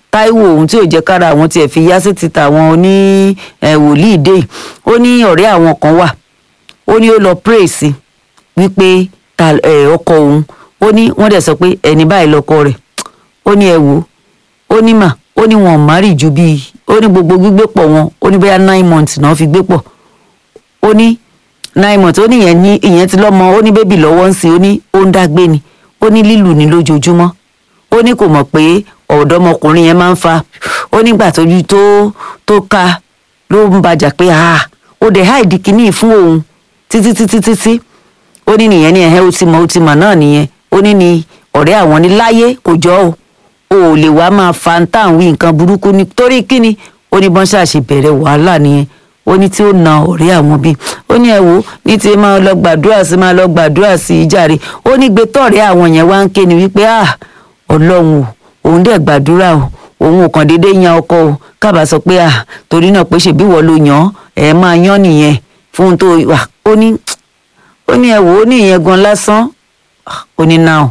táíwò ohun tí ò jẹ́ kára àwọn tiẹ̀ fi yá sí ti tàwọn oní ẹ̀ wòlíì dé yìí ó ní ọ̀rẹ́ àwọn kan wà ó ní ó lọ pray sí wípé ta ẹ̀ ọkọ òun ó ní wọ́n dẹ̀ sọ pé ẹni báyìí lọkọ rẹ̀ ó ní ẹ wò ó ó ní mà ó ní wọn ò márì ju bíi ó ní gbogbo gbígbé pọ̀ wọn ó ní bóyá nine months náà fi gbé pọ̀ ó ní nine months ó ní ìyẹn ní ìyẹn ti lọ́mọ ó ní bébì lọ́wọ́ ń sìn ó ní ó ń dágbé ni ó ní lílù ní lójoojúmọ́ ó ní kò mọ̀ pé ọ̀dọ́mọkùnrin yẹn máa ń fa ó nígbà tójú tó tó ka ló ń bàjà pé ah ó dẹ̀ háìdí kínní fún òun títí títí títí ó ní nìyẹn ní ẹ̀hẹ́ ó ti mọ̀ ó ti mọ̀ náà nìyẹn ó ní ni ọ̀rẹ́ àwọn ní láyé kò jọ o ò lè wá máa fa ń tàn wí nǹkan burúkú ni torí kíni ó ní bọ́n ṣàṣì bẹ̀rẹ̀ wàhálà nìyẹn ó ní tí ó na ọ̀rẹ́ àwọn bíi ó ní ẹ wò ní ti máa lọ gbàdúrà sí máa lọ gbàdúrà sí i jàre ó ní gbé tọ̀rẹ́ àwọn yẹn wá ń ké ni wípé ah ọlọ́run o òun dẹ̀ gbàdúrà o òun ò kàn déédéé yan ọkọ o kábàá sọ pé ah torí náà pé ṣèbí wọ́n ló yàn ẹ̀ máa yán nìyẹn fún tó wà ó ní ó ní ẹ wò ó ní ìyẹn gan lásán ó ní náà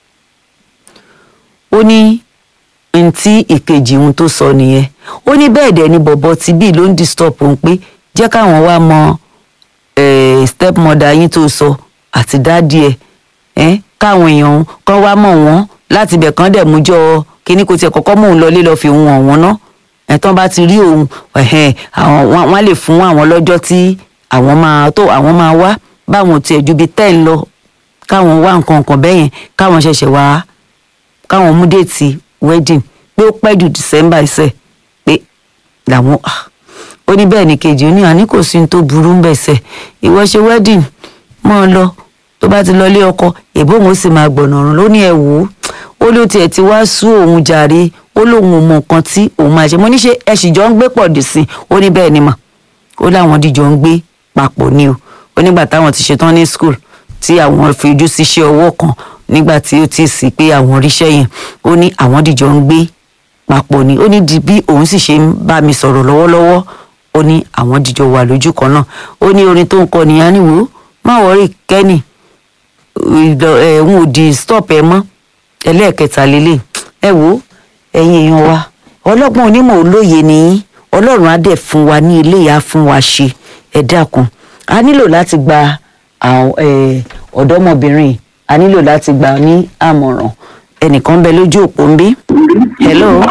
ó ní ntí ìkejì ohun tó sọ nìyẹn ó ní bẹ́ẹ̀ dẹ̀ ni bọ̀bọ̀ tí bíi ló ń disturb òun pé jẹ́ káwọn wá mọ step mother yín tó sọ àti dáàdì ẹ̀ káwọn èèyàn kan wá mọ̀ wọ́n láti ibẹ̀ kan dẹ̀ mú jọ kíní kò tiẹ̀ kọ́kọ́ mú òun lọlé lọ́ọ́ fi òun hàn wọ́n ná ẹ̀tàn bá ti rí òun àwọn wọ́n lè fún àwọn lọ́jọ́ tí àwọn máa tó àwọn máa wá báwọn tiẹ̀ ju bíi ten lọ káwọn wá nǹkan kan bẹ́yẹn káwọn ṣẹ̀ṣẹ̀ wá káwọn mú déètì wedding pé ó pẹ́ ju december ẹsẹ̀ pé làwọn ó ní bẹ́ẹ̀ ni kejì ó ní àní kò sí ní tó burú ń bẹ̀sẹ̀ ìwọ ṣe wedding mọ́ ọ lọ tó bá ti lọ lé ọkọ èbó òun ó sì máa gbọ̀nà ọ̀run ló ní ẹ wò ó ó ló tiẹ̀ ti wá sú òun jàre ó lóun ò mọ nǹkan tí òun máa ṣe mo ní ṣe ẹ sì jọ ń gbé pọ̀ dì sí ó ní bẹ́ẹ̀ ni mà ó láwọn dìjọ ń gbé papọ̀ ni o ó nígbà táwọn ti ṣetán ní school tí àwọn fi ojú síṣẹ́ ọwọ́ kan nígbà tí ó ti sì pé àwọn ríṣẹ́ yẹn ó ní àwọn dìjọ ń gbé papọ̀ ni ó ní di bí òun sì ṣe ń bá mi sọ̀rọ̀ lọ́wọ́lọ́wọ́ ó ní àwọn dìjọ wà lójú kan náà ó ní orin tó ń kọ nìyẹn ní wò ó má wọrí kẹ́nì ẹ̀hún ò di stop ẹ mọ́ ẹlẹ́ẹ̀kẹta lélẹ̀ ẹ wò ó ẹ̀yin èèyàn wa ọlọ́gbọ́n onímọ̀ olóye nìyí ọlọ́run á dẹ̀ fún wa ní ilé ìyá fún wa ṣe ẹ dákun a nílò láti gba ọ̀dọ́mọbìnrin a nílò láti gbà ní àmọ̀ràn ẹnìkan bẹ lójú òpó ń bí. hello.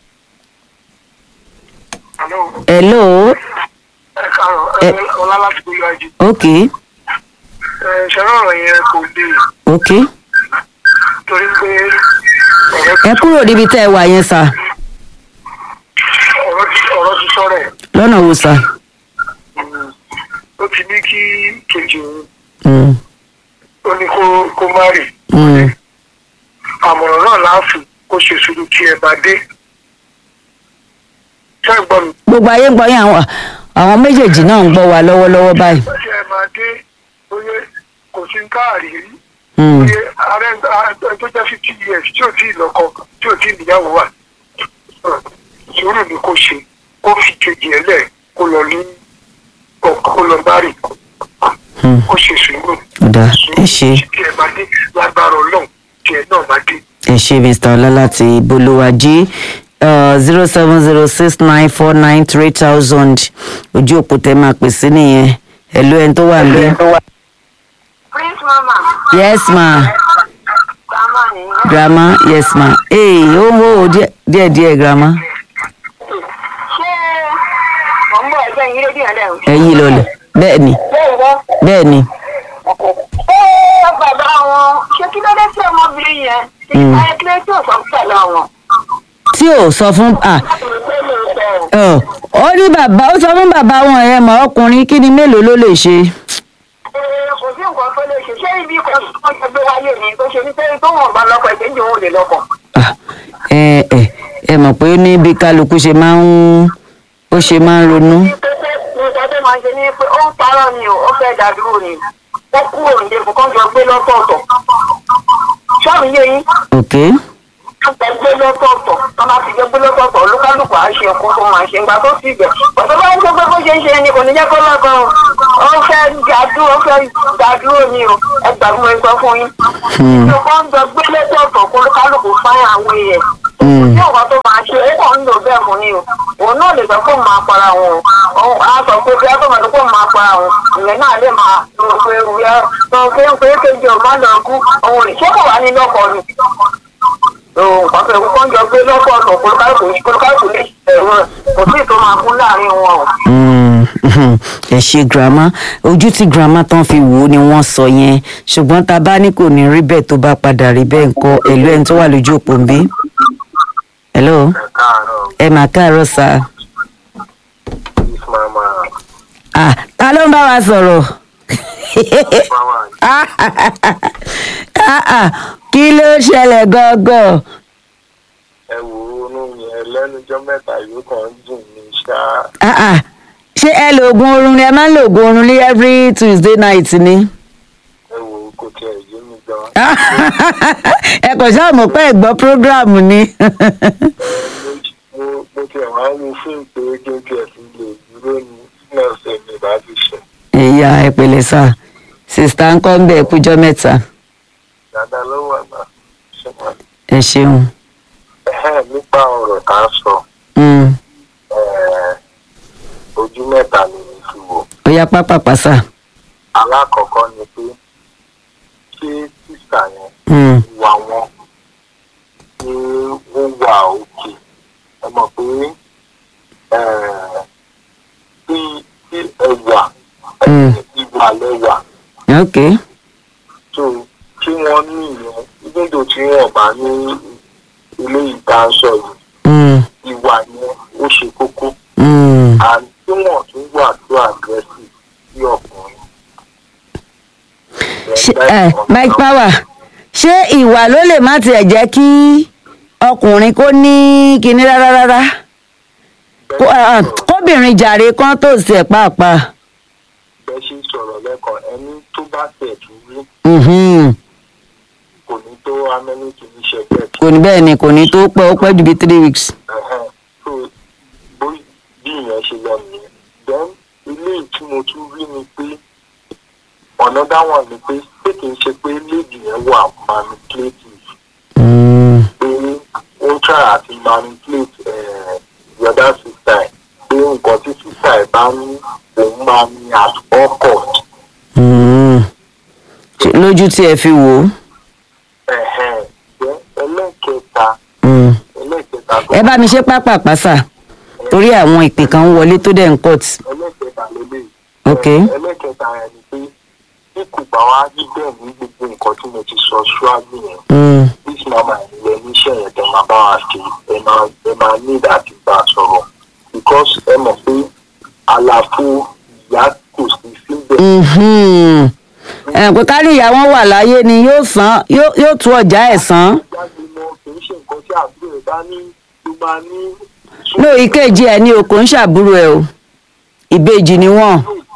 hello. ẹ káàárọ̀ ẹ ọlá láti gbóyè ajé. ok ẹ ṣẹlẹ ọ̀rọ̀ yẹn kò dé ok torí pé ọ̀rọ̀ ẹ kúrò níbi tẹ́ ẹ wà yẹn sà ọ̀rọ̀ ti ọ̀rọ̀ ti sọ̀rọ̀ ẹ̀ lọ́nà wo sà. ó ti ní kí kejì òun Mm, ó ní kó kó má rì mm, àmọ̀ràn náà láàfin kó ṣe sùúrù tí ẹ bá dé. ṣé ẹ gbọ́ mi? gbogbo ayé ń gbọ́ yín àwọn àwọn méjèèjì náà ń gbọ́ wa lọ́wọ́lọ́wọ́ báyìí. tí ẹ máa dé oyè kò sí káàrí rí Mm, oyè ààrẹ ààrẹ tó jẹ́ fifty years tí ò tí ì lọ́kọ tí ò tí ì níyàwó wà sùúrù ni kò ṣe kó fi kejì ẹ lẹ̀ kó lọ ní kó lọ bá rì mm, kó ṣe sùúrù. ọ̀dà ẹ ṣe tí ẹ bá dé lágbára ọlọ́run tí ẹ náà bá dé. ẹ ṣe mr ọlá láti bolówájí zero seven zero six nine four nine three thousand ojú òpó tẹ máa pè sí nìyẹn ẹ ló ẹni tó wà níbí. Prince Mama. yes ma Grandma ni. grandma yes ma ee ó ń wò ó díẹ̀ díẹ̀ grandma Ṣé mò ń bọ̀ ẹgbẹ́ yín rédíò ẹ̀ lẹ́hìn? ẹ yí lọlẹ̀ bẹ́ẹ̀ ni Bẹ́ẹ̀ wọ́. bẹ́ẹ̀ ni Ṣé bàbá wọn ṣé kí ló dé sí ọmọbìnrin yẹn? Ṣé Mm. ìpàdé kí ló tí ò sọ pẹ̀lú àwọn? tí ò sọ fún ah Láti mọ̀ pé mi ò sọ̀rọ̀. ọ ó ní bàbá ó sọ fún bàbá wọn ẹ mọ ọkùnrin kí ni mélòó ló lè ṣe. Ee, Kò sí nǹkan tó lè ṣe. Ṣé ibi kan tó ṣe gbé wáyé ni tó ṣe ní sẹ́yìn tó wọ̀n bá lọ́kọ̀ ìkejì òun ò lè lọ́kọ̀? Ah, ẹ ẹ ẹ mọ̀ pé ó ní bí kálukú ṣe máa ń ó ṣe máa ń ronú. Ní pépé ní nǹkan tó máa ń ṣe ní pé ó ń parọ́ ni o, ó fẹ́ dàdúró ni. Ó kúrò nílé kò kán jọ gbé lọ́tọ̀ọ̀tọ̀. Ṣọ́ọ̀bù yé yín. ok gbé lọ́tọ̀ọ̀tọ̀ tó máa ti gbé gbé lọ́tọ̀ọ̀tọ̀ olúkálùkù á ṣe ọkọ tó máa ṣe ńgbà tó sì bẹ̀. ọ̀tọ̀ bá ń ṣe pé bó ṣe ń ṣe ni kò ní jẹ́ kó lọ́kàn o ó fẹ́ dàdúró ó fẹ́ dàdúró ni o ẹ gbà fún mi sọ fún yín. Hmm. ìjọba ń gbẹ gbé lọ́tọ̀ọ̀tọ̀ kó olúkálùkù fáyà àwọn èèyàn. Hmm. ní ọ̀kan tó máa ṣe é kàn fún ni o òun náà lè sọ pé òun máa para wọn o òun á sọ pé bí átọ́ máa sọ pé òun máa para wọn ìyẹn náà lè máa lọ pé ìyá sọ pé pé kéjì ò má lọ kú òun ò lè ṣé kò wá ní lọ́kọ̀ ni òun kan fẹ́ kó ń jọ gbé lọ́kọ̀ ọ̀tọ̀ kólúkálùkù kólúkálùkù lè ṣẹ̀rọ kò sí ìtò máa kú láàrin wọn o. Mm, ẹ ṣe girama ojú tí girama tán fi wò ó ni wọ́n sọ yẹn ṣùgbọ́n tá a bá ní kò ní rí bẹ́ẹ̀ tó bá padà rí bẹ́ẹ̀ nǹkan ẹ̀lú ẹni tó wà lójú òpó ń bí. hello ẹ káàárọ̀ ẹ mà káàárọ̀ sá. miss mama ah ta ló ń bá wa sọ̀rọ̀. mama Ah, ah, ah, kí ló ṣẹlẹ̀ gangan. ẹ wò ó inú yẹn lẹ́nujọ́ mẹ́ta yóò kàn ń dùn mí ṣá Ah, ah, ṣé ẹ lo oògùn oorun ni ẹ máa ń lo oògùn oorun ní every tuesday night ni. ẹ wò ó kò tiẹ̀ yé mi gan. ẹ kò ṣáà mọ̀ pé ẹ gbọ́ program ni. mo mo tiẹ̀ wá ń wo fíìmù pé kí n tiẹ̀ fi lè dúró ní nọ́ọ̀sì mi bá ti ṣe ìyá ẹ pẹ̀lẹ́ sá sista ń kọ́ ń bẹ̀ kújọ́ mẹ́ta dáadáa ló wà náà ṣe wọ́n. ẹ ṣeun. ẹ̀hẹ́n nípa ọ̀rọ̀ tá a sọ Mm, ẹ̀ẹ́, ojú mẹ́ta ni mi fi wò. ó yá pápápá sá. alákọ̀ọ́kọ́ ni pé ṣé sísà yẹn Mm, wà wọ́n ní ó wà òkè ẹ mọ̀ pé ẹ̀ẹ́, tí tí ẹwà Mm. ìwà lẹ́wà ok tó tí wọ́n ní ìyẹn nígbà tí wọ́n bá ní ilé ìdánsọ yìí Mm, ìwà yẹn ó ṣe kókó mm. and tí wọ́n tún wà tó aggressive sí ọkùnrin. Ṣé- ẹ mike power ṣé ìwà ló lè má tiẹ̀ jẹ́ kí ọkùnrin kó ní kinní rárá rárá Kó- ah, ah, kóbìnrin jàre kan tó sí ẹ̀ pàápàá. bẹ́ẹ̀ ṣe sọ̀rọ̀ lẹ́kọ̀ọ́ ẹni tó bá tẹ̀ tún rí Mhm. kò ní tó amẹ́nìkì ní ṣẹ̀gbẹ́ kò ní bẹ́ẹ̀ ni kò ní tó pẹ́ ó pẹ́ ju bíi three weeks. ẹ̀hẹ́n so bó bí ìyẹn ṣe lọ nìyẹn then ilé tí mo tún rí ni pé ọ̀nà dáwọn ni pé pé kì í ṣe pé lady yẹn wà manipulative Mm, pé ó ń try àti manipulate eh, the other sister ẹ̀ pé nǹkan tí sister ẹ̀ bá ní òun máa ní at all cost. mm. Ṣé- lójú tí ẹ fi wò ó. ẹ̀hẹ́n then ẹlẹ́kẹta Mm. ẹlẹ́kẹta tó ẹ bá mi ṣe pápápá sà torí àwọn ìpè kan ń wọlé tó dẹ̀ ń cut. ẹlẹ́kẹta lélẹ̀ Ok. ẹlẹ́kẹta yẹn ni pé bí kò bá wá rí bẹ́ẹ̀ ní gbogbo nǹkan tí mo ti sọ ṣáájú yẹn Mm, this mama ilẹ̀ níṣẹ́ yẹn tẹ máa bá wa ṣe ẹ máa ẹ máa ní ìdájí bá a sọ̀rọ̀ because ẹ mọ̀ pé àlàfo ìyá kò sí síbẹ̀ mhm. ẹ pé ká ní ìyá wọn wà láyé ni yóò san yóò yóò tú ọjà ẹ̀ san. jáde mọ́ kì í ṣe nǹkan tí àbúrò ẹ̀ bá ní ló máa ní ní ìkejì ẹ ní okò ń ṣàbúrò ẹ o ìbejì ni wọn.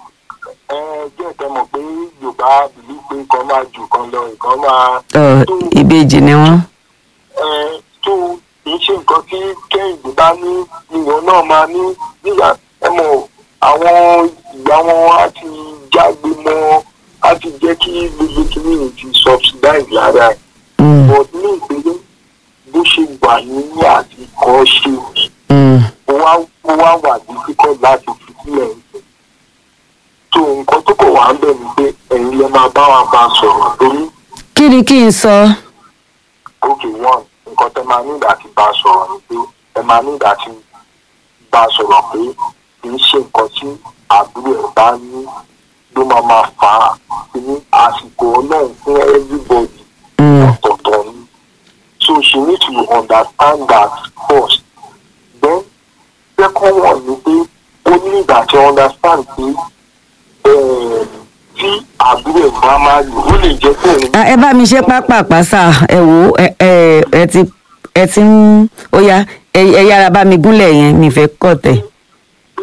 ẹ jẹ́ ìtẹ́ mọ̀ pé yorùbá bìlí pé kan máa jù kan lọ ìkan máa Ọ, ìbejì ni wọn. ẹ tó kì í ṣe nǹkan tí kẹ́hìndé bá ní ìwọ náà máa ní nígbà ẹ mọ̀ àwọn ìyá wọn á ti jágbe mọ́ á ti jẹ́ kí gbogbo kìíní ti subsidize lára ẹ̀ Mm, but ní ìpele bó ṣe wà ní àti kọ́ ṣe mm. ó wá ó wá wà difficult láti fi sílẹ̀ ẹ̀sìn tó nǹkan tó kọ̀ wá ń bẹ̀ ni pé ẹ̀yin lè máa bá wa bá a sọ̀rọ̀ torí kí ni kí n sọ. okay one nǹkan tẹ máa nígbà tí bá a sọ̀rọ̀ ni pé ẹ máa nígbà tí bá a sọ̀rọ̀ pé kì í ṣe nǹkan tí àbúrò ẹ̀ bá ní ló máa máa fà á sí ní àsìkò ọlọ́run fún everybody Mm, ọ̀tọ̀ọ̀tọ̀ ni so she need to understand that first then second one ni pé ó ní ìgbà tí understand pé eh, tí àbúrò ẹ̀ bá máa lò ó lè jẹ́ pé òun ah, ẹ bá mi ṣe pápápá sà ẹ wò ó ẹ ẹ ẹ ti ẹ ti ń ó yá ẹ ẹ yára bá mi gúnlẹ̀ yẹn mi fẹ́ kọ̀ tẹ̀. pé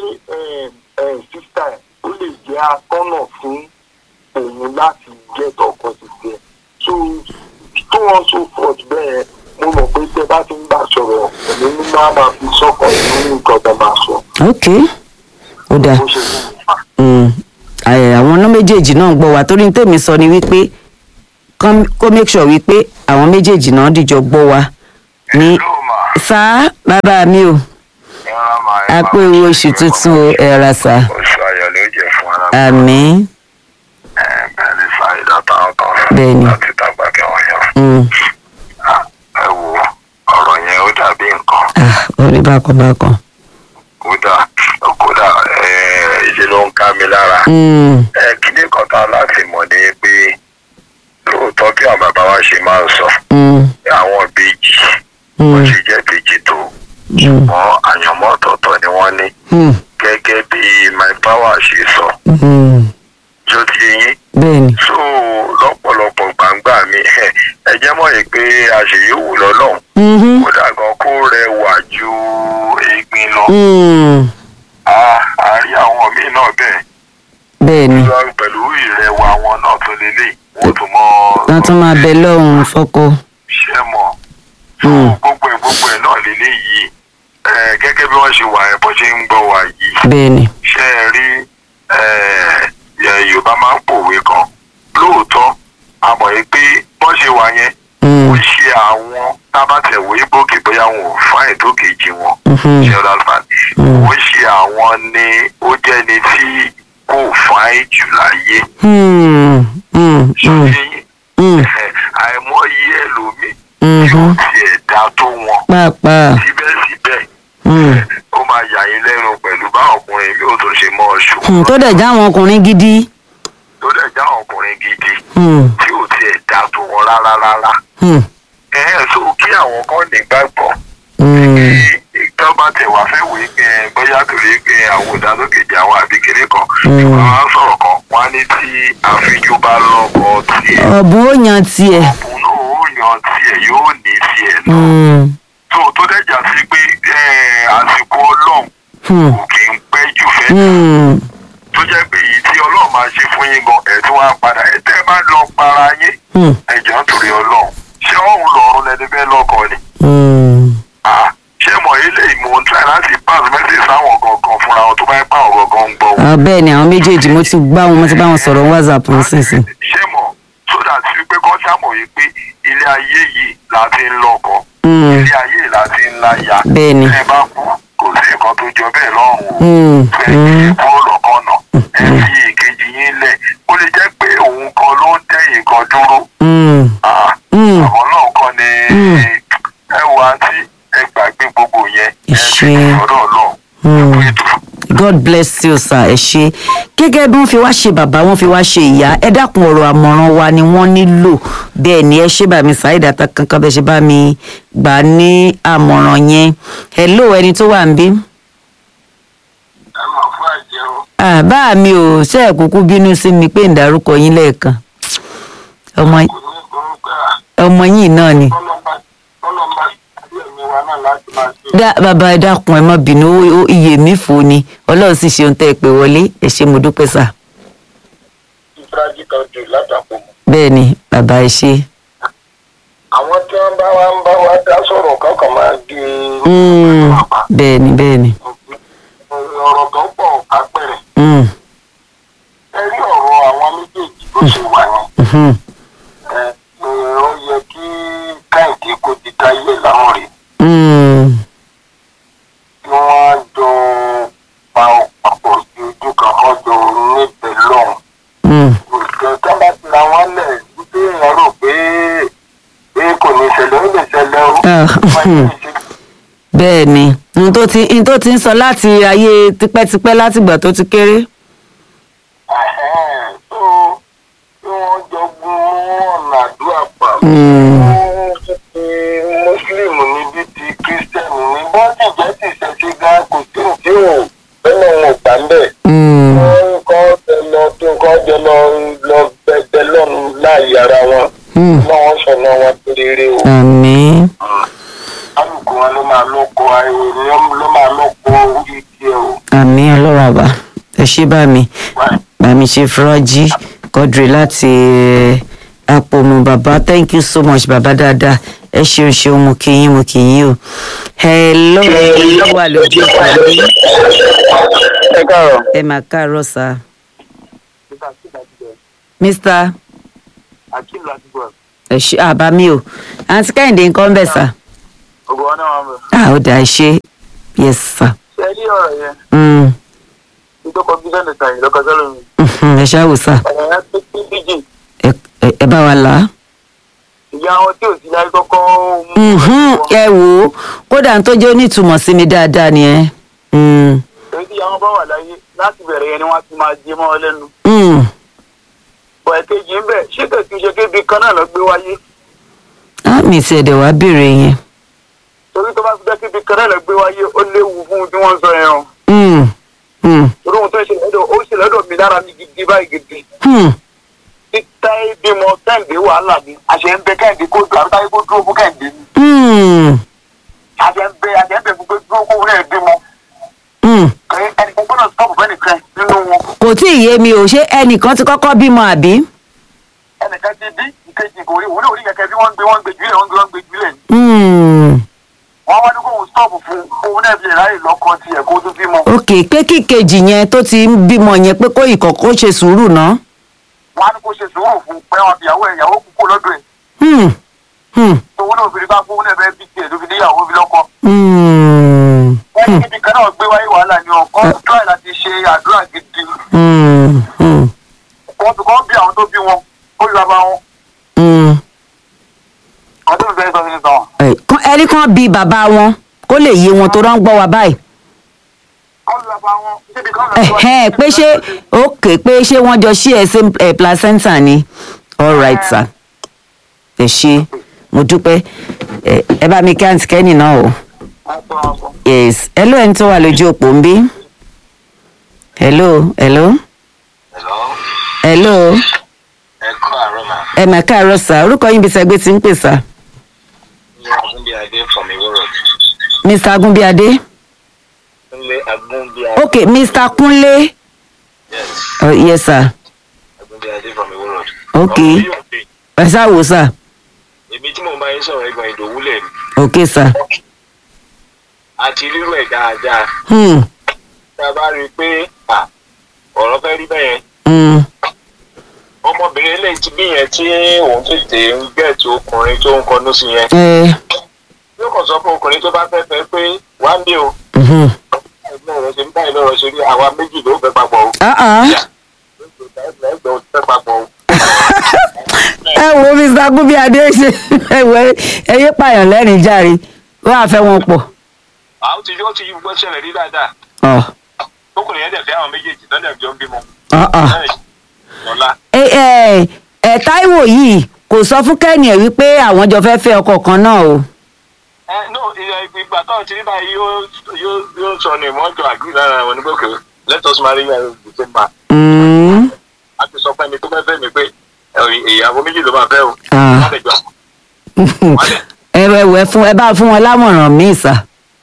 sísá ẹ̀ ó lè jẹ́ atọ́nà fún òun láti get ọkọ títí ẹ̀ so tó wọn so forth bẹ́ẹ̀ mo mọ̀ pé tẹ bá ti ń bá sọ̀rọ̀ èmi ní máa máa fi sọ́kàn nínú nǹkan tẹ máa sọ ok ó dáa. bó ṣe fún mi fà. Mm, ẹ, àwọn ọ̀nà méjèèjì náà ń gbọ́ wa torí ní tèmi sọ ni wípé kán- kó make sure wípé àwọn méjèèjì náà dìjọ gbọ́ wa ní sá bàbá mi o rárá máa ẹ a máa pé fi owó ṣe oṣù ìwé tuntun ọmọ. o ẹ ra sà oṣù ayọ̀ ló jẹ́ fún ara àmín bẹ́ẹ̀ ni fàyídà táwọn kan Bẹ́ẹ̀ni. láti dàgbà kí wọ́n yàn. Mm. ẹ wo ọ̀rọ̀ yẹn ó dàbí nǹkan Ah, orí bákan bákan. kódà kódà ìṣe ló ń ká mi lára. Mm. ẹ kíní kan tá láti mọ̀ ní pé lóòótọ́ bí àwọn bàbá wa ṣe máa ń sọ Mm. àwọn ìbejì wọ́n Mm. ṣe jẹ́ ìbejì tó Mm. ṣùgbọ́n àyànmọ́ ọ̀tọ̀ọ̀tọ̀ ni wọ́n ní Mm. gẹ́gẹ́ bí my power ṣe sọ Mm. jó ti yín bẹ́ẹ̀ni. so lọ́pọ̀lọpọ̀ gbàǹgbà mi ẹ jẹ́ mọ̀ yìí pé àṣeyọ̀wò lọ́lọ́run Mhm. kódà gan kó rẹwà ju egbin lọ Mm. a a rí àwọn míì náà bẹ́ẹ̀ bẹ́ẹ̀ni. lọ pẹ̀lú ìrẹwà wọn náà tó lélẹ̀ wọ́n tún mọ wọ́n tún máa bẹ lọ́hùn fọ́kọ. ṣẹ́ mọ̀ so Mm. gbogbo ẹ̀ gbogbo ẹ̀ náà lélẹ̀ yìí ẹ gẹ́gẹ́ bí wọ́n ṣe wà ẹ̀ bọ́ ṣe ń gbọ́ wà yìí bẹ́ẹ̀ni. ṣe é rí ẹ, ẹ, yorùbá máa ń pòwe kan lóòótọ́ a mọ̀ yìí pé bọ́n ṣe wà yẹn Mm. ó ṣe àwọn tábàtẹ̀wé bókè bóyá wọn ò fá ètò kejì wọn Mhm. ṣe ọ̀dà fan Mm. ó ṣe àwọn ni ó jẹ́ni tí kò fá jù láyé Mm. Mm. ṣe Mm. yín Mm. àìmọye ẹlòmíì tí ó Mhm. tiẹ̀ dá tó wọn pàápàá. síbẹ̀síbẹ̀ Mm. ó máa yà yín lẹ́nu pẹ̀lú bá ọkùnrin mi ò tó ṣe mọ́ ọṣù Mm. tó dẹ̀ já àwọn ọkùnrin gidi. tó dẹ̀ já ọkùnrin gidi Mm. tí ò tiẹ̀ dá tó wọn rárá rárá. Mm. ẹ ẹ so kí àwọn kan nígbàgbọ́ Mm. tó bá tẹ̀ wá fẹ́ wé pé ẹ, bóyá torí pé àwọn ìdádókèjì àwọn àbíkéré kan Mm. tí wọ́n á sọ̀rọ̀ kan wọ́n á ní tí àfijù bá lọ́kọ tiẹ̀ ọ̀bùn ó yan tiẹ̀. òun náà ó yan tiẹ̀ yóò ní tiẹ̀ náà. Mm. tó tó dẹ̀jà sí pé ẹ, àsìkò ọlọ́run Mm. kò kì í pẹ́ jù fẹ́ Mm. tó jẹ́ pé èyí tí ọlọ́run máa ṣe fún yín gan ẹ̀ tí wọ́n á padà ẹ̀ tẹ́ ẹ bá lọ para yín Mm. ẹ̀jọ̀ nítorí ọlọ́run ṣé ọ̀hún lọ́run lẹni fẹ́ lọ́kọ ni. Mm. Ah, ṣé mọ̀ ilé ìmọ̀ ń try láti pass message sáwọn gangan fúnra wọn tó bá yẹ pé àwọn gangan ń gbọ́ wọn. Ah, bẹ́ẹ̀ ni àwọn méjèèjì mo ti gbá wọn mo ti bá wọn sọ̀rọ̀ whatsapp nísinsìnyí. ṣé mọ̀ so that wípé kọ́ sámọ̀ yìí pé ilé ayé yìí la ti ń lọ́kọ Mm. ilé ayé yìí la ti ń láya Bẹ́ẹ̀ ni. ẹ bá kú kò sí nǹkan tó jọ bẹ́ẹ̀ lọ́rùn o Mm. ẹ kì í kúrò lọ́kàn náà ẹ fi èkejì yín lẹ̀ ó lè jẹ́ pé òun kan ló ń tẹ̀yìn kan dúró Mm. Ah, Mm. àwọn náà kọ́ ni Mm. ẹ wo àǹtí ẹ gbàgbé gbogbo yẹn ẹ fi Ìṣe. ọ̀dọ̀ náà Mm. ẹ tó god bless you sir ẹ ṣe gẹ́gẹ́ bí wọ́n fi wá ṣe bàbá wọ́n fi wá ṣe ìyá ẹ dákun ọ̀rọ̀ àmọ̀ràn wa ni wọ́n nílò bẹ́ẹ̀ ni ẹ ṣe bá mi ṣàìdá ta kankan bẹ́ẹ̀ ṣe bá mi gbà ní àmọ̀ràn yẹn hello ẹni tó wà ń bí. ẹ máa fún àjẹ́ o. àbá mi ò ṣe é kúkú bínú sí mi pé ń dárúkọ yín lẹ́ẹ̀kan ọmọ kò ní orúkọ ọmọ yín náà ni. ọlọ́mọba ọlọ́mọba àti ẹ̀mí wa náà láti máa ṣe. dá bàbá ẹ dákun ẹ má bínú ó- ó- iye mi fò ni ọlọ́run sì ṣe ohun tẹ́ ẹ pé wọlé ẹ ṣe mo dúpẹ́ sà ìfúrájì kan jù látàkùn. bẹ́ẹ̀ ni bàbá ẹ ṣe. àwọn tí wọ́n bá wá ń bá wa dá sọ̀rọ̀ kankan máa di Mm, bẹ́ẹ̀ ni bẹ́ẹ̀ ni. ọ̀rọ̀ tó pọ̀ kápẹ̀rẹ̀. Mm, ẹ rí ọ̀rọ̀ àwọn méjèèjì bó ṣe wà ní. mhm, ẹ ẹ, ó yẹ kí káyìndé kó ti dáyé láwọn rè mm, kí wọ́n jọ pa ọ̀pọ̀ sí ojú kan kọ́ jọ níbẹ̀ lọ́hùn. mm, òṣìṣẹ́ tó bá ti ra wọ́n lẹ̀ wípé èèyàn rò pé pé kò ní ṣẹlẹ̀ ó lè ṣẹlẹ̀ ó. Ah, Wọ́n ti ṣe bẹ́ẹ̀ ni n tó ti n tó ti ń sọ láti ayé tipẹ́tipẹ́ látìgbà tó ti kéré. Ẹ̀hẹ́n, tó tí wọ́n jọ gun ọ̀nà àdúrà pa. Mm. Fún ti Mùsùlùmí níbi ti Kírísítẹ́nì ní bọ́ọ̀dì jẹ́ ti ṣẹ̀ṣẹ̀ gan kò sí òkè ò bẹ́ẹ̀ wọn ò gbà ń bẹ̀. Mm, Wọ́n kọ́ jẹ lọ tó kọ́ jẹ lọ lọ bẹ̀bẹ̀ lọ́nu láàyè ara wọn. mm, Lọ́wọ́ sọ̀nà wọn tó rere o. àmín Kálukú wọn ló máa lọ́kọ ayé ló máa lọ́kọ orí tiẹ̀ o. àmín ọlọ́run àbá ẹ ṣe bá mi Wáyé. bá mi ṣe fúrájì kọ́dìrì láti eh, àpòmù bàbá thank you so much bàbá dáadáa ẹ ṣeun ṣeun mo kì í yín mo kì í yín o. hello ẹni tó wà lójú ìpàdé Ẹ káàárọ̀. ẹ mà káàárọ̀ sá mr Akeem láti gbọ́. ẹ ṣe àbá mi o àǹtí kẹ́hìndé nǹkan bẹ̀ sá. Ògùn wọn náà wà mọ̀. ah ó dáa ẹ ṣe yes sir rí ọ̀rọ̀ yẹn Mm, ìdókò bísọ̀nù tàyè lọ́kọ̀ sọ́lọ́ mi mhm, ẹ ṣáà wò sá ọ̀rọ̀ yẹn pé kí bíjì ẹ- ẹ- ẹ bá wa là á. ìyá wọn tí ò sí láyé kọ́kọ́ mú Mhm, ẹ wò ó kódà tó jẹ́ onítùmọ̀ sí mi dáadáa ni ẹ. Mm, èyí tí ìyá wọn bá wà láyé láti bẹ̀rẹ̀ yẹn ni wọ́n ti máa jẹ mọ́ ọ lẹ́nu mm. bọ̀ ẹ̀kejì ń bẹ̀ ṣé kẹ̀kí ṣe kébi kan náà lọ gbé wáyé á mi ti ẹ̀dẹ̀ wá béèrè yẹn. torí tó bá fi jẹ́ kébi kan náà lọ gbé wáyé ó léwu fún un tí wọ́n ń sọ yẹn o Mm, mm, torí ohun tó ń ṣe lọ́dọ̀ ó ṣe lọ́dọ̀ mi lára mi gidi báyìí gidi hmm. títa bímọ kẹ́hìndé wàhálà ni àṣẹ ń bẹ kẹ́hìndé kó dùn àbúrò kó dúró fún kẹ́hìndé ni Mm, àṣẹ ń bẹ àṣẹ ń bẹ fún pé dúró kó rẹ̀ bímọ mm. ẹnì kan gbọ́dọ̀ stọ́ọ̀bù fẹ́ nìkan nínú wọn kò tí ì yé mi ò ṣé ẹnìkan ti kọ́kọ́ bímọ àbí. ẹnìkan ti bí ìkejì kò rí òun ní orí kẹ̀kẹ́ bí wọ́n ń gbé wọ́n ń gbé jùlẹ̀ wọ́n ń gbé wọ́n ń gbé jùlẹ̀ Mm, wọ́n wá ní kó òun stọ́ọ̀bù fún òun náà fi ráyè lọ́kọ tiẹ̀ kó tó bímọ ok pé kíkejì yẹn tó ti ń bímọ yẹn pé kó ìkọ̀kọ́ ṣe sùúrù ná. wọ́n á ní kó ṣe sùúrù fún pé wọn fi ìyàwó ẹ̀ ìyàwó kúkú lọ́dọ̀ ẹ̀ Hmm, hmm, òun náà fi rí bá fún òun náà fẹ́ bí tiẹ̀ ló fi níyàwó fi lọ́kọ hmm, wọ́n ní kíbi kan náà gbé wáyé wàhálà ni ọkọ try láti ṣe àdúrà gidi hmm, hmm, wọ́n fi kọ́ bí àwọn tó bí wọn ó yọ abá wọn hmm. ọdún ìfẹ́ sọ fún mi sọ Ẹ, kán- ẹni kan bí bàbá wọn kó lè yé wọn tó rán gbọ́ wa báyìí. kọ́ lọ bá wọn kíbi kan náà gbé Ẹ̀hẹ́n, pé ṣé ok pé ṣé wọ́n jọ ṣí ẹ same eh, placenta ni all right sir ẹ ṣe mo dúpẹ́ ẹ ẹ bá mi kí àǹtí kẹ́nì náà o yes hello ẹni tó wà lójú òpó ń bí hello hello Hello, hello ẹ kọ́ àárọ̀ mà. ẹ mà káàárọ̀ sá orúkọ yín bí sẹgbẹ́ ti ń pè sá Ní Agúnbíadé from Iwo Road. mr agunbíadé Nílé Agúnbíadé. ok mr kunle Yes, oh, yes sir Agúnbíadé from Iwo Road. Ok. Ọmọ yóò dé. ẹ sá wò sá Èmi tí mò ń bá yín sọ̀rọ̀ ẹ̀gbọ́n Ìdòwú lẹ̀ mi. ok sá Àti rírú ẹ̀ dáadáa. hmm, Tá a bá rí i pé à, ọ̀rọ̀ fẹ́ rí bẹ́yẹn. hmm, Ọmọbìnrin eléyìí ti bí yẹn tí òun tètè ń gẹ̀ẹ́tì ọkùnrin tó ń kọnú sí yẹn. ẹ Yóò kàn sọ fún ọkùnrin tó bá fẹ́ fẹ́ pé wá ń dé o. mhm. Ẹgbẹ́ rẹ̀ ṣe ń báyìí lọ́rọ̀ ṣe rí àwa méjì ló fẹ́ papọ̀ o. Ah, ah. Ẹgbẹ́ ò fẹ́ papọ̀ o. ẹ wo mr agunbíadé ṣe ẹ wo ẹyẹ pààyàn lẹ́rìn jàre wọ́n á fẹ́ wọn pọ̀. Àwọn ti yóò ti gbọ́ ṣẹlẹ̀ rí dáadáa. Ọ̀, Tókùnrin yẹn dẹ̀ fẹ́ àwọn méjèèjì lọ́dẹ̀ jọ ń bímọ. ọ̀, ọ̀. Lọ́la. ẹ ẹ ẹ táíwò yìí kò sọ fún kẹ́ni ẹ̀ wípé àwọn jọ fẹ́ fẹ́ ọkọ kan náà o. ẹ no ìyá ìgbà tó ti rí báyìí yóò yóò yóò sọ ní ìmọ̀jọ àgbì lára wọn ní gbòkè let us marry you the same man. Mm, a ti sọ fún ẹni tó fẹ́ fẹ́ mi pé ẹ, ìyàwó méjì ló máa fẹ́ o. Ah. wọ́n lè jọ ẹ ẹ wẹ fún ẹ bá fún wọn lámọ̀ràn míì sà.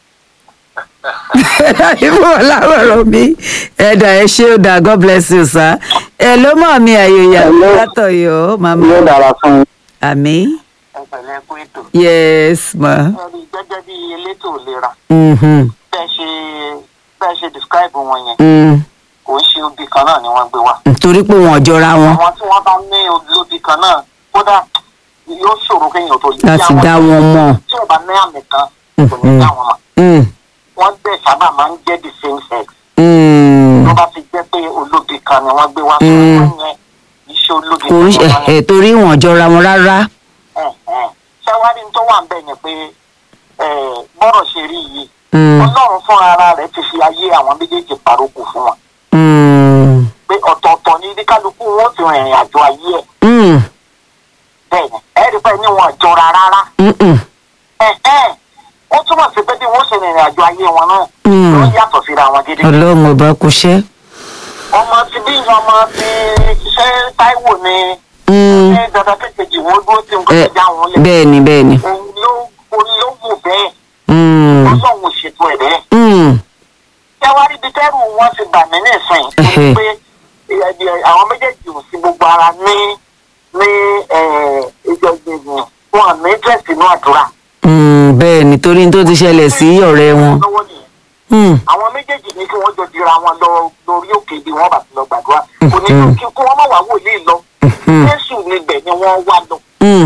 ẹ fún wọn lámọ̀ràn míì ẹ dà ẹ ṣé ó dà god bless you sir. ẹ ló mọ̀ mi àyòyà látọ̀ yọ màmá yóò dára fún un. àmì ẹ pẹ̀lẹ́ kú ètò. yes ma. ẹ rí i gẹ́gẹ́ bí elétò ìlera Mhm, bẹ́ẹ̀ ṣe bẹ́ẹ̀ ṣe describe wọn yẹn mm. kò ń ṣe obì kan náà ni wọ́n gbé wá. torí pé wọn ò jọra wọn àwọn tí wọ́n bá ní olóbì kan náà kódà yóò ṣòro kéèyàn tó yí láti àwọn dá wọn mọ̀. tí ò bá ní àmì kan kò ní dá wọn mọ̀. Mm, wọ́n bẹ̀ sábà máa ń jẹ́ the same sex. mm. tó bá ti jẹ́ pé olóbì kan ni wọ́n gbé wá. Mm. wọ́n yẹn iṣẹ́ olóbì kò ń ṣe kan ni ẹ torí wọn ò jọra wọn rárá. ṣáwárí tó wà ń bẹ̀ yẹn pé eh, bọ́rọ̀ ṣe rí yìí Mm, ọlọ́run fún ara rẹ̀ ti fi ayé àwọn méjèèjì parókò fún wọn mm, pé ọ̀tọ̀ọ̀tọ̀ ní ní kálukú wọn ó ti rìnrìn àjò ayé ẹ̀ mm, bẹ́ẹ̀ ni ẹ̀rí pé ní wọn jọra rárá mm, mm, ẹ̀hẹ́n ó túmọ̀ sí pé bí wọ́n ṣe rìnrìn àjò ayé wọn náà Mm. ló yàtọ̀ síra wọn gidi ọlọ́run ọba kò ṣẹ́. ọmọ ti bí ọmọ ti ṣe Táíwò ni Mm, ṣé dandan kékeré wọn dúró tí nǹkan ẹ, ti já wọn lẹ̀ bẹ́ẹ̀ ni bẹ́ẹ̀ ni. òun ló òun ló wù bẹ́ẹ̀ Mm, ọlọ́run ò ṣètò ẹ̀ bẹ́ẹ̀ mm, ṣẹ́wárí bíi tẹ́rù wọn ti bà mí nísìn Ẹhẹ́. pé ẹ- ẹ- àwọn méjèèjì ò sí gbogbo ara ní ní ìjọ ìgbìmọ̀ wọn ní tẹ̀sí inú àdúrà. mm, bẹ́ẹ̀ ni torí tó ti ṣẹlẹ̀ sí ọ̀rẹ́ wọn. lọ́wọ́ nìyẹn Mm, àwọn méjèèjì ní kí wọ́n jọ dira wọn lọ lórí òkè bí wọ́n bá ti lọ gbàdúrà kò ní Mhm. kí kí wọ́n má wá wòlíì lọ mhm, jésù níbẹ̀ ni wọ́n wá lọ mm,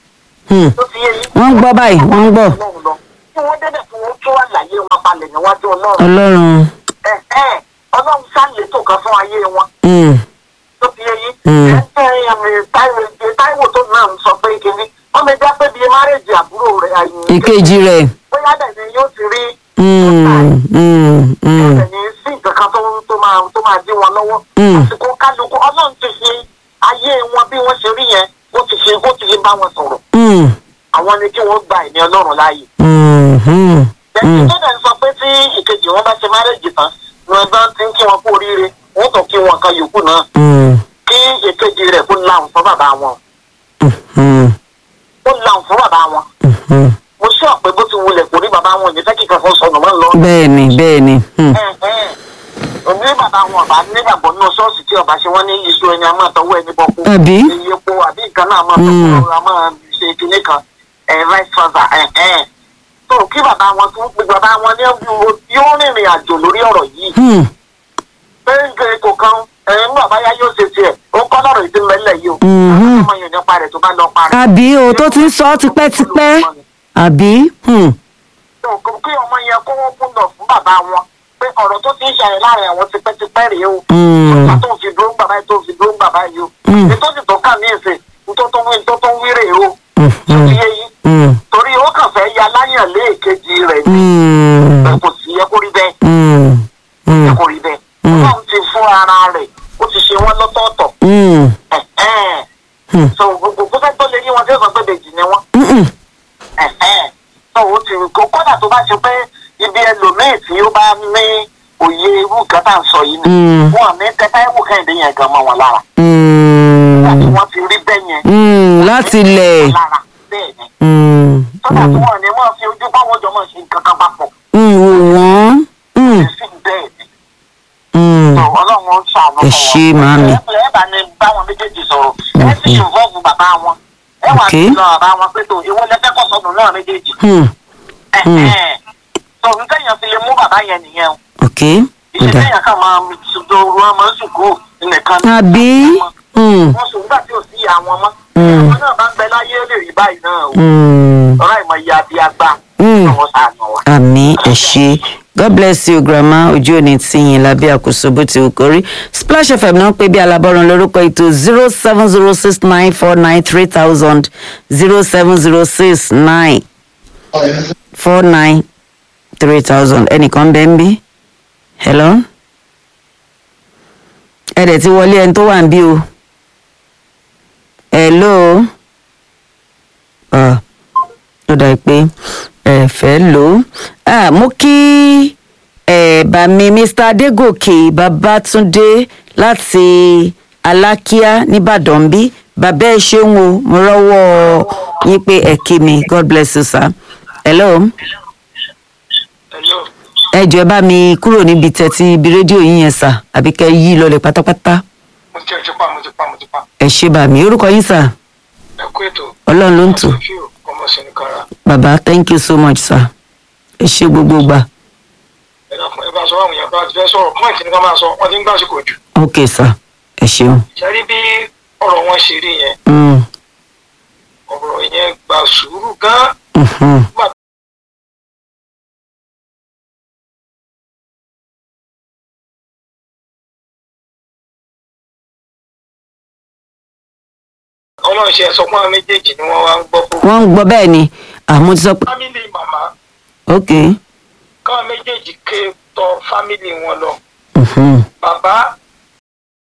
mm. tó fi yé yín. Wọ́n ń gbọ́ báyìí, wọ́n ń gbọ́. Ọlọ́run lọ. kí wọ́n débẹ̀ kí wọ́n tún àlàyé wọn balẹ̀ níwájú ọlọ́run ọlọ́run ẹ̀ ẹ̀ ọlọ́run ṣàlétò kan fún ayé wọn mm, tó fi yé yín Mm. ẹ̀ ẹ̀ táìwò táìwò tó náà ń sọ pé kínní wọ́n mi dá pé bíi márèjì àbúrò rẹ̀ àyìn ìkejì rẹ̀ bóyá dẹ̀ ni yóò ti rí mm, mm, mm, ẹ̀sẹ̀ ní sí nǹkan kan tó tó máa tó máa dí wọn lọ́wọ́. Mm. àsìkò kálukú ọlọ́run ti fi ayé wọn bí wọ́n ṣe rí yẹn ó ti fi ó ti fi bá wọn sọ̀rọ̀. mm, àwọn ni kí wọ́n gba ẹ̀mí ọlọ́run láàyè. mm, mm, ẹ̀sìn tó dẹ̀ ń sọ pé tí ìkejì wọn bá ṣe márẹ́jì tán ni wọ́n bá ti ń kí wọn kú oríire wọ́n tó kí wọn kan yòókù náà mm, kí ìkejì rẹ̀ kó láwùn fún bàbá wọn mm, ó láwùn fún bàbá wọn. mm. mo sọ pé bó ti wulẹ̀ kò rí bàbá wọn ò ní fẹ́ kíkan fún sọnù mọ́ ń lọ. bẹ́ẹ̀ni bẹ́ẹ̀ni mm, òní bàbá wọn ọba nígbàgbọ́ nínú ṣọ́ọ̀ṣì tí ọba ṣe wọ́n ní iṣu ẹni a máa tọwọ́ ẹni bọ́ kú. àbí iye epo àbí nǹkan náà máa tọwọ́ a máa ṣe kinní kan ẹ̀ vice versa ẹ̀ ẹ̀. tó kí bàbá wọn tún pé bàbá wọn ní yóò rìnrìn àjò lórí ọ̀rọ̀ yìí. mm, pé nǹkan ètò kan ẹ̀ ń bàbá yá yóò ṣe tiẹ̀ ó kọ́ lọ́rọ̀ ìdí mẹ́lẹ̀ yìí o. Mhm. ọmọ yẹn nípa rẹ̀ tó bá lọ parí. àbí o tó ti ń sọ ọ́ tipẹ́tipẹ́ àbí mm, kí ọmọ yẹn kó wọ́n kún lọ fún bàbá wọn pé ọ̀rọ̀ tó ti ń ṣàyẹ̀ láàrin àwọn tipẹ́tipẹ́ rèé o. mm, ìgbà tó fi dúró ń bàbá yìí tó fi dúró ń bàbá yìí o. Mm. ètò sì tó kà ní ìsìn tó tó wí tó tó wí rèé o. mm, tó mm, ti yé yín mm, torí ó kàn fẹ́ ya láyàn lé èkejì rẹ̀ ní mm, pé kò sí yẹ kó rí bẹ́ẹ̀ mm, yẹ mm, kó rí bẹ́ẹ̀. Mm. ọlọ́run ti fún ara rẹ̀ ó ti ṣe wọ́n lọ́tọ̀ọ̀tọ̀. mm, Ẹ̀hẹ́n. Hmm. so gbogbo kó fẹ́ tó lé ní wọn tí ó sọ pé bèjì ni wọ́n. mm, mm, Ẹ̀hẹ́n. so ó ti kó kódà tó bá ṣe pé ibi ẹlòmíì tí ó bá ní òye irú nǹkan tá à ń sọ yìí ni Mm. wọn ní tẹ́tà ẹ̀wù kẹ́hìndé yẹn gan mọ́ wọn lára. mm, láti wọ́n ti rí bẹ́ẹ̀ yẹn. mm, láti lẹ̀ lára bẹ́ẹ̀ ni. mm, sọ́dà tí mm, wọ́n ní wọ́n fi ojú báwọn jọ mọ̀ ṣe nǹkan kan papọ̀. mm, wò wọ́n mm, sí bẹ́ẹ̀ ni. mm, tó ọlọ́run ń ṣàánú Ẹ ṣé, màámi. ẹ ẹ bá ní báwọn méjèèjì sọ̀rọ̀ ẹ sì involve bàbá wọn. ẹ wà Ok. sí lọ bàbá wọn pé tó ìwọ lẹfẹ kọ sọnù náà méjèèjì. mm, Mm. tó nǹkan yẹn fi lè mú bàbá yẹn nìyẹn o. ok iṣẹ́ ọ̀dà tẹ̀yàn kan máa ṣùgbọ́n oru wọn máa ń sùkú nìkan. ní àbí mm, wọ́n sùn nígbà tí ò sí ìyá wọn mọ́. Mm. àwọn náà bá ń bẹ láyé ó lè rí báyìí náà o. mm, ọ̀rọ̀ ìmọ̀ ìyá àbí àgbà. Mm. àwọn sàánù wa. àmì ẹ ṣé god bless you grandma ojú òní tìyìn lábẹ́ àkóso bó ti wù kó rí splash fm náà pé bí alábọ́run lórúkọ ètò zero seven zero six nine four nine three thousand zero seven zero six nine four nine three thousand ẹnìkan bẹ́ẹ̀ ń bí hello ẹ dẹ̀ ti wọlé ẹni tó wà ń bí o hello ah ó dà pé ẹ fẹ́ lò ó ah mo kí ẹ bá mi mr adégòkè babátúndé láti alákíá nìbàdàn bí bàbá ẹ ṣeun o mo rọ́wọ́ yín pé ẹ kí mi god bless you sir hello Hello. ẹ jọ ẹ bá mi kúrò níbi tẹ́tí ibi rédíò yín yẹn sà àbí kẹ́ yí lọlẹ̀ pátápátá mo ti ti pa mo ti pa mo ti pa ẹ ṣe bà mí orúkọ yín sà ẹ kú ètò ọlọ́run ló ń tò fíò ọmọ sẹnìkara bàbá thank you so much sir ẹ ṣe gbogbo gbà ẹ dákun ẹ bá sọ àwọn èèyàn bá ti fẹ́ sọ̀rọ̀ pọ́ìntì ní ká máa sọ wọ́n ti ń gbàsíkò jù ok sir ẹ ṣeun. ṣẹ́rí bí ọ̀rọ̀ wọn ṣe rí yẹn Mm. ọ̀rọ̀ yẹn gba sùúrù gan Mhm. nígbà ọlọ́run ṣe sọ fún àwọn méjèèjì ni wọ́n wá ń gbọ́ fún wọ́n ń gbọ́ bẹ́ẹ̀ ni àmọ́ ti sọ pé fámìlì màmá ok káwọn méjèèjì ké tọ fámìlì wọn lọ Mhm.